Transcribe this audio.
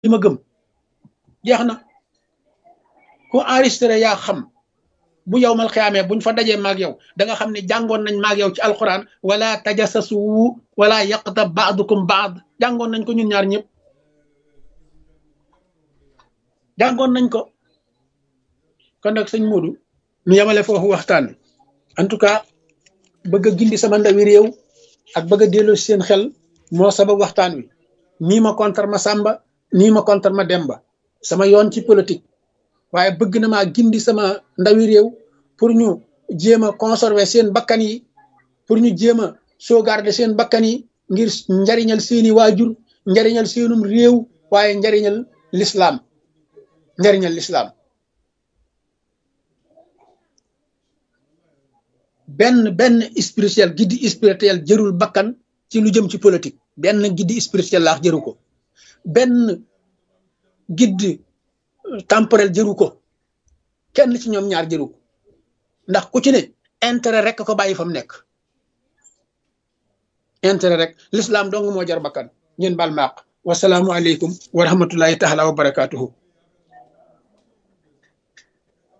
li ma gëm jeex na ku enregistré yaa xam bu yow mal xiyaamee buñ fa dajee maag yow da nga xam ne jàngoon nañ maag yow ci alquran wala tajassasu wala yaqtab baadukum baad jàngoon nañ ko ñun ñaar ñëpp jàngoon nañ ko kon nag sëñ Modou ñu yemale foofu waxtaan en tout cas bëgg a gindi sama ndawi réew ak bëgg a delloo seen xel moo sabab waxtaan wi nii ma contre ma Samba nii ma contre ma Demba sama yoon ci politique waaye bëgg na maa gindi sama ndawi réew pour ñu jéem a conserver seen bakkan yi pour ñu jéem a sauvegarder seen bakkan yi ngir njariñal seeni waajur njariñal seenum réew waaye njariñal l'islam njariñal l'islam benn benn spirituel giddi spirituel jërul bakkan ci lu jëm ci politique benn giddi spirituel laax jëru ko benn giddi temporel jëru ko kenn ci ñoom ñaar jëru ko ndax ku ci ne intérêt rek ko bàyyi fa mu nekk intérêt rek l'islam dong moo jar bakkan ngeen baal maaq wasalaamu aleykum wa rahmatullahi taala wa barakatuhu